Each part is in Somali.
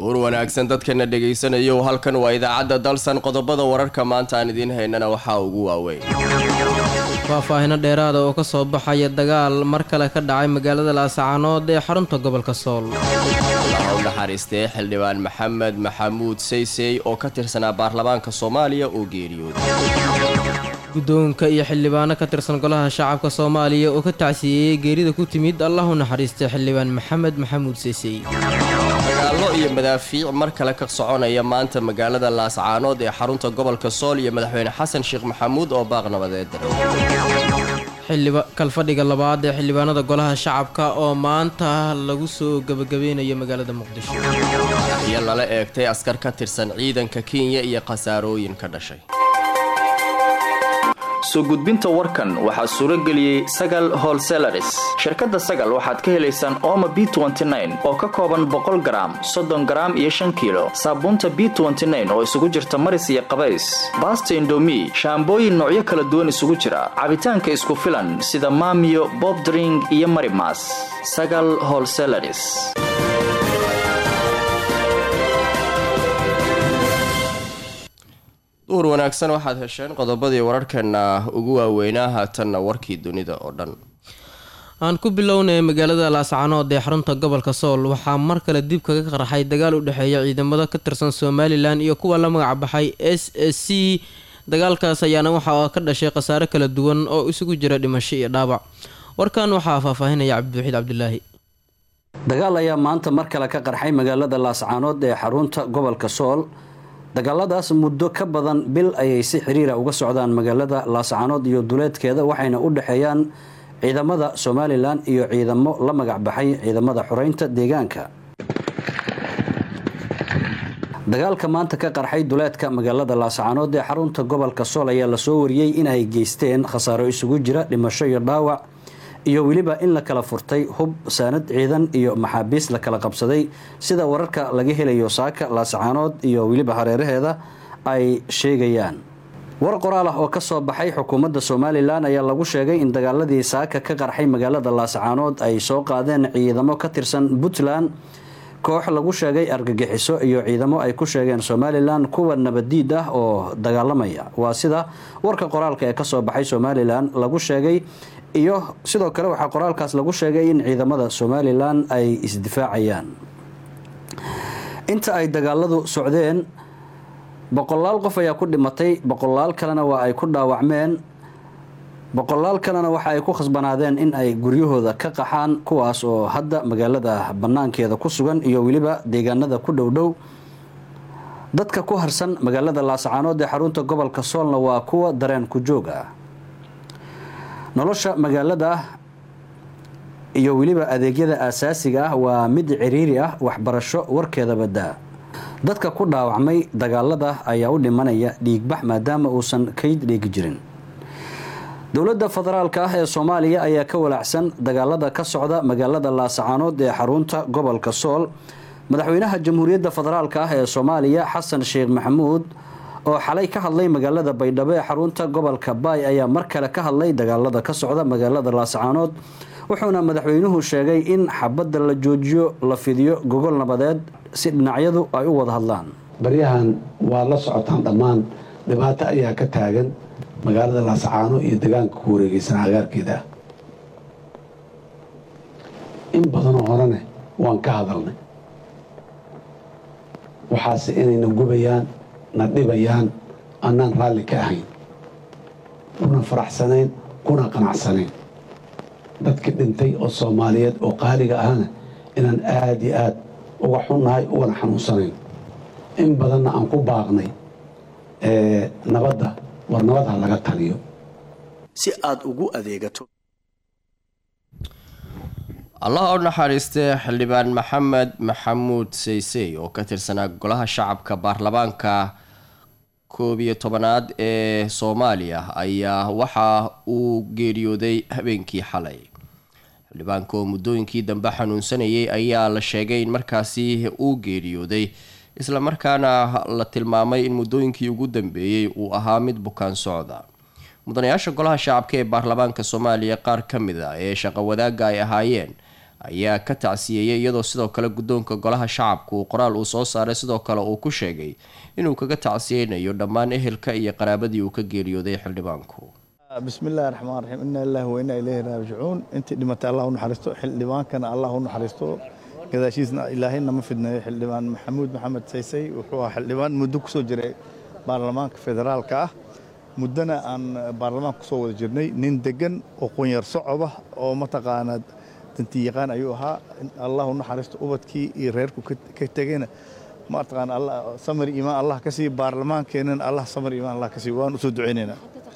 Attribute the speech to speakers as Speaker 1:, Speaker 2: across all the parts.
Speaker 1: duur wanaagsan dadkana dhagaysanayo halkan waa idaacadda dalsan qodobada wararka maanta aan idiin haynana waxaa ugu waaweyn
Speaker 2: faahfaahino dheeraada oo ka soo baxaya dagaal mar kale ka dhacay magaalada laascaanood ee xarunta gobolka sool
Speaker 1: allaha u naxariistee xildhibaan maxamed maxamuud saysey oo ka tirsanaa baarlamaanka soomaaliya oo geeriyooday
Speaker 2: guddoonka iyo xildhibaano ka tirsan golaha shacabka soomaaliya oo ka tacsiyeeyey geerida ku timid allah u naxariistay xildhibaan maxamed maxamuud saysey
Speaker 1: dagaallo iyo madaafiic mar kale ka soconaya maanta magaalada laascaanood ee xarunta gobolka sool iyo madaxweyne xasan sheekh maxamuud oo baaq nabadeed
Speaker 2: kalfadhiga labaad ee xildhibaanada golaha shacabka oo maanta lagu soo gebagabeynayo magaalada muqdisho
Speaker 1: iyo lala eegtay askar ka tirsan ciidanka kenya iyo khasaarooyin ka dhashay
Speaker 3: soo gudbinta warkan waxaa suuro geliyey sagal holselaris shirkadda sagal waxaad ka helaysaan ooma b oo ka kooban boqol garaam soddon garaam iyo shan kiilo saabuunta b oo isugu jirta maris iyo qabays baasta indomi shaambooyin noocyo kala duwan isugu jira cabitaanka isku filan sida maamiyo bobdring iyo marimas sagal holselaris
Speaker 1: duur wanaagsan waxaad hesheen qodobadii wararkeena ugu waaweynaa haatanna warkii dunida oo dhan
Speaker 2: aan ku bilownay magaalada laascaanood ee xarunta gobolka sool waxaa mar kale dib kaga qarxay dagaal u dhexeeya ciidamada ka tirsan somalilan iyo kuwa la magac baxay s s c dagaalkaas ayaana waxaa ka dhashay khasaare kala duwan oo isugu jira dhimasho iyo dhaawac warkan waxaa faahfaahinaya cabdiwaxiid cabdilaahi
Speaker 4: dagaal ayaa maanta mar kale ka qarxay magaalada laascaanood ee xarunta gobolka sool dagaaladaas muddo ka badan bil ayay si xiriira uga socdaan magaalada laascaanood iyo duleedkeeda waxayna u dhexeeyaan ciidamada somalilan iyo ciidamo la magac baxay ciidamada xoreynta deegaanka dagaalka maanta ka qarxay duleedka magaalada laascaanood ee xarunta gobolka sool ayaa lasoo wariyey inay geysteen khasaaro isugu jira dhimasho iyo dhaawac iyo weliba in la kala furtay hub saanad ciidan iyo maxaabiis la kala qabsaday sida wararka laga helayo saaka laascaanood iyo weliba hareeraheeda ay sheegayaan war qoraal ah oo kasoo baxay xukuumadda somalilan ayaa lagu sheegay in dagaaladii saaka ka qarxay magaalada laascaanood ay soo qaadeen ciidamo ka tirsan puntland koox lagu sheegay argagixiso iyo ciidamo ay ku sheegeen somalilan kuwa nabadiid ah oo dagaalamaya waa sida warka qoraalka ee kasoo baxay somalilan lagu sheegay iyo sidoo kale waxaa qoraalkaas lagu sheegay in ciidamada somalilan ay isdifaacayaan inta ay dagaaladu socdeen boqolaal qof ayaa ku dhimatay boqolaal kalena waa ay ku dhaawacmeen boqolaal kalena waxa ay ku khasbanaadeen in ay guryahooda ka qaxaan kuwaas oo hadda magaalada banaankeeda ku sugan iyo weliba deegaanada ku dhowdhow dadka ku harsan magaalada laascaanood ee xarunta gobolka soolna waa kuwa dareen ku joog ah nolosha magaalada iyo weliba adeegyada aasaasiga ah waa mid ciriiri ah waxbarasho warkeeda badaa dadka ku dhaawacmay dagaalada ayaa u dhimanaya dhiigbax maadaama uusan kayd dhiigi jirin dowladda federaalka ah ee soomaaliya ayaa ka walaacsan dagaalada ka socda magaalada laascaanood ee xarunta gobolka sool madaxweynaha jamhuuriyadda federaalka ah ee soomaaliya xasan sheekh maxamuud oo xalay ka hadlay magaalada baydhabo ee xarunta gobolka baay ayaa mar kale ka hadlay dagaalada ka socda magaalada laascaanood wuxuuna madaxweynuhu sheegay in xabadda la joojiyo la fidiyo gogol nabadeed si dhinacyadu ay u wada hadlaan
Speaker 5: baryahan waa la socotaan dhammaan dhibaato ayaa ka taagan magaalada laascaano iyo degaanka ku wareegeysan agaarkeeda in badanoo horene waan ka hadalnay waxaase inayna gubayaan na dhibayaan annaan raalli ka ahayn kuna faraxsanayn kuna qanacsanayn dadkii dhintay oo soomaaliyeed oo qaaliga ahana inaan aada iyo aad uga xunnahay ugana xanuunsanayn in badanna aan ku baaqnay nabadda war nabadha laga taliyo
Speaker 3: si aad ugu adeegato
Speaker 1: allaha u naxariistee xildhibaan maxamed maxamuud saysey oo ka tirsanaa golaha shacabka baarlamaanka koob iyo tobanaad ee soomaaliya ayaa waxa uu geeriyooday habeenkii xalay xildhibaanka oo muddooyinkii dambe xanuunsanayay ayaa la sheegay in markaasi uu geeriyooday islamarkaana la tilmaamay in muddooyinkii ugu dambeeyey uu ahaa mid bukaan socda mudanayaasha golaha shacabka ee baarlamaanka soomaaliya qaar ka mid a ee shaqo wadaagga ay ahaayeen ayaa ka tacsiyeeyay iyadoo sidoo kale guddoonka golaha shacabka uu qoraal uu soo saaray sidoo kale uu ku sheegay inuu kaga tacsiyeynayo dhammaan ehelka iyo qaraabadii uu ka geeriyooday xildhibaanku
Speaker 6: بسم الله الرحمن الرحيم إنا لله وإنا إليه راجعون أنت لما الله نحرسته حلبان كان الله نحرسته كذا شيء إلهنا ما فدنا حلبان محمود محمد سيسي وحوا حلبان مدوك سوجري برلمان فدرال كاه مدنا أن برلمان كسو جرني نندجن وقنير صعبة أو متقانا تنتيقان أيها الله نحرسته أبدكي يريركو كتجينا ما أتقان الله سمر إيمان الله كسي برلمان كينن الله سمر إيمان الله كسي وان أسود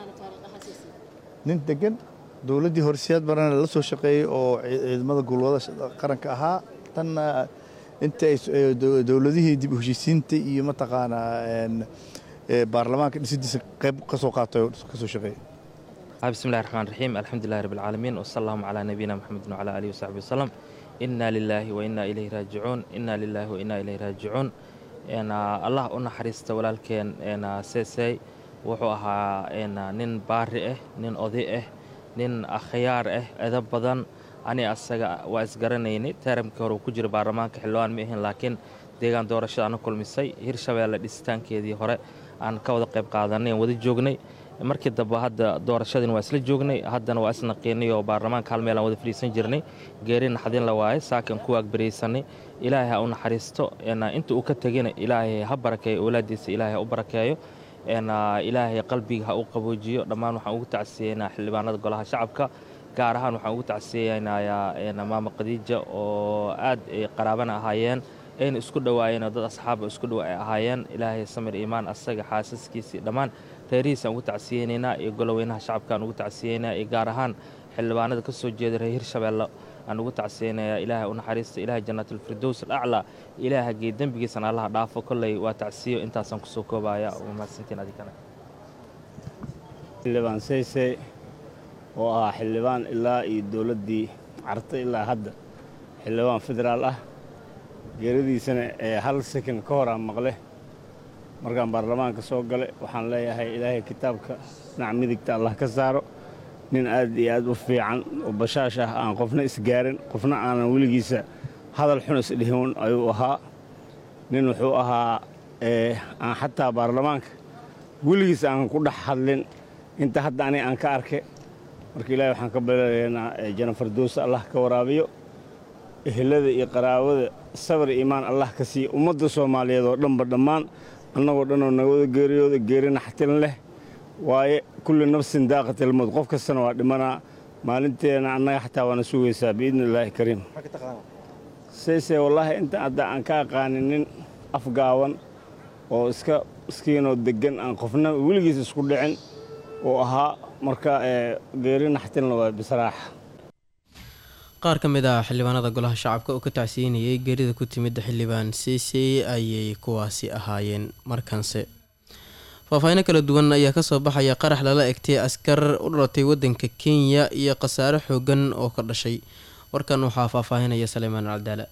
Speaker 6: nin degan dowladdii horseed barana la soo shaqeeyey oo ciidamada gulwada qaranka ahaa tanna inta ay dowladihii dib u heshiisiinta iyo mataqaanaa baarlamaanka dhisidiisa qayb ka soo qaatay oo ka soo shaqeeyey
Speaker 7: بسم الله الرحمن الرحيم الحمد لله رب العالمين وصلى اللهم على نبينا محمد وعلى آله وصحبه وسلم إنا لله وإنا إليه راجعون إنا لله وإنا إليه راجعون إن الله أنا حريست ولكن إن سيسي wuxuu ahaa nin baari ah nin oday ah nin akhyaar ah edab badan ani asaga waa isgaranaynay taramkii hore uu ku jira baarlamaanka xildhibaan ma ahin laakiin deegaan doorashada ana kulmisay hirshabeelle dhisitaankeedii hore aan ka wada qayb qaadanay aan wada joognay markii dambe hadda doorashadiina waa isla joognay haddana waa isnaqiinay oo baarlamaanka hal meel aan wada fadhiisan jirnay geeri naxdin la waaye saakan ku agbaraysanay ilaahay ha u naxariisto inta uu ka tegina ilaahay ha barakeeyo owlaadiisa ilaahay ha u barakeeyo ilaahay qalbiga ha u qaboojiyo dhammaan waxaan ugu tacsiyeynaa xildhibaanada golaha shacabka gaar ahaan waxaan ugu tacsiyeynayaa maama khadiija oo aad ay qaraabana ahaayeen ayna isku dhowaayeen oo dad asxaaba isku dhow ay ahaayeen ilaahay samir iimaan asaga xaasaskiisii dhammaan reerihiisaan ugu tacsiyeynaynaa iyo goloweynaha shacabkaan ugu tacsiyeynaa iyo gaar ahaan xildhibaanada ka soo jeeda reer hirshabeelle aan ugu tacsiyeynayaa ilaahay u naxariista ilaahay jannaatulfirdows alaclaa ilaahay haggee dembigiisana allaha dhaafo kolley waa tacsiyo intaasaan kusoo koobaya waa mahadsantiin adikana
Speaker 8: xildhibaan seyse oo ahaa xildhibaan ilaa iyo dowladdii carta ilaa hadda xildhibaan federaal ah geeradiisana ee hal sekan ka hor aan maqle markaan baarlamaanka soo gale waxaan leeyahay ilaahay kitaabka dhinac midigta allah ka saaro nin aad iyo aad u fiican oo bashaash ah aan qofna isgaarin qofna aanan weligiisa hadal xun isdhihin ayuu ahaa nin wuxuu ahaa aan xataa baarlamaanka weligiis aan ku dhex hadlin inta hadda ani aan ka arke marka ilaahay waxaan ka balelaynaa janafardoosa allah ka waraabiyo ehelada iyo qaraabada sabar iimaan allah ka siiya ummadda soomaaliyeed oo dhanba dhammaan annagoo dhanoo nagawada geeriyooda geeri naxtin leh waaye kulli nafsin daaqatilmowd qof kastana waa dhimanaa maalinteena annaga xataa waana sugaysaa biidni illaahi kariim sayse wallaahi inta hadda aan ka aqaanin nin afgaawan oo iska iskiinoo deggan aan qofna weligiis isku dhicin oo ahaa marka geeri naxtinla waa bisraaxa
Speaker 2: qaar ka mid ah xildhibaanada golaha shacabka oo ka tacsiinayay geerida ku timid xildhibaan seysey ayay kuwaasi ahaayeen markanse faahfaahiino kala duwan ayaa kasoo baxaya qarax lala egtay askar u dhalatay wadanka kenya iyo khasaare xoogan oo ka dhashay warkan waxaa faahfaahinaya saleymaan caldaala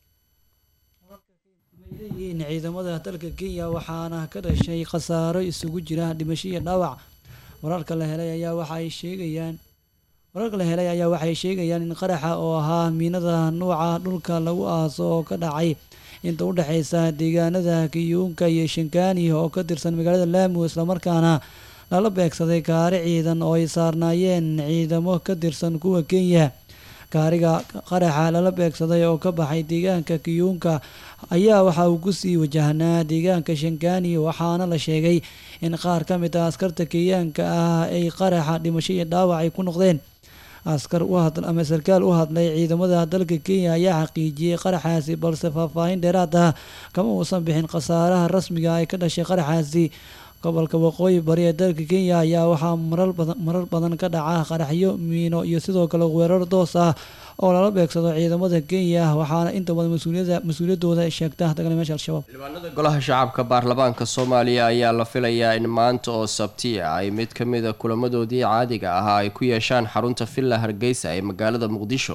Speaker 9: ciidamada dalka kenya waxaana ka dhashay khasaaro isugu jira dhimasho iyo dhaawac wararka la helay ayaa waxaay sheegayaan wararka la helay ayaa waxay sheegayaan in qaraxa oo ahaa miinada nuuca dhulka lagu aaso oo ka dhacay inta u dhexaysa deegaanada kiyuunka iyo shankaani oo ka tirsan magaalada laamo islamarkaana lala beegsaday gaari ciidan oo ay saarnaayeen ciidamo ka tirsan kuwa kenya gaariga qaraxa lala beegsaday oo ka baxay deegaanka kiyuunka ayaa waxa uu kusii wajahnaa deegaanka shankaani waxaana la sheegay in qaar ka mid ah askarta kenyaanka ah ay qaraxa dhimasho iyo dhaawac ay ku noqdeen askar u had ama sarkaal u hadlay ciidamada dalka kenya ayaa xaqiijiyey qaraxaasi balse faahfaahin dheeraad ah kama uusan bixin khasaaraha rasmiga ay ka dhashay qaraxaasi gobolka waqooyi bari ee dalka kenya ayaa waxaa marar badan ka dhaca qaraxyo miino iyo sidoo kale weerar doos ah oo lala beegsado ciidamada kenya waxaana inta badan mas-uuliyadooda sheegta dagaalamayaasha al-shabaab
Speaker 1: xildhibaanada golaha shacabka baarlamaanka soomaaliya ayaa la filayaa in maanta oo sabti ah ay mid ka mid a kulamadoodii caadiga ahaa ay ku yeeshaan xarunta villa hargeysa ee magaalada muqdisho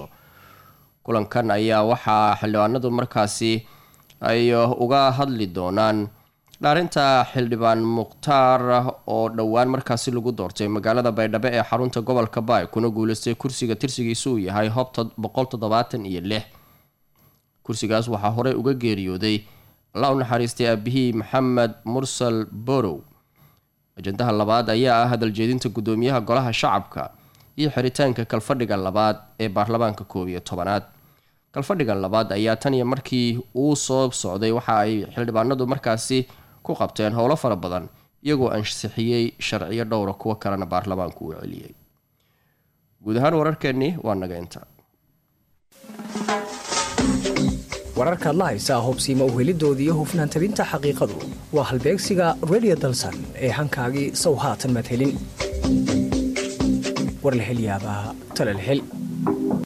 Speaker 1: kulankan ayaa waxaa xildhibaanadu markaasi ay uga hadli doonaan dhaarinta xildhibaan mukhtaar oo dhowaan markaasi lagu doortay magaalada baydhabo ee xarunta gobolka baay kuna guuleystay kursiga tirsigiisu uu yahay hobta boqol toddobaatan iyo lix kursigaas waxaa horey uga geeriyooday allah u naxariistay aabihii maxamed mursal borow ajandaha labaad ayaa ah hadaljeedinta guddoomiyaha golaha shacabka iyo xiritaanka kalfadhiga labaad ee baarlamaanka koob iyo tobanaad kalfadhiga labaad ayaa tan iyo markii uu soo socday waxa ay xildhibaanadu markaasi ku qabteen howlo fara badan iyagoo ansixiyey sharciyo dhowra kuwo kalena baarlamaanku uu celiyey guud ahaan wararkeennii waa naga inta
Speaker 10: wararkaad la haysaa hubsiima uhelidooda iyo hufnaan tabinta xaqiiqadu waa halbeegsiga redio dalsan ee hankaagii sow haatan madhelin war la hel yaabaa tala la hel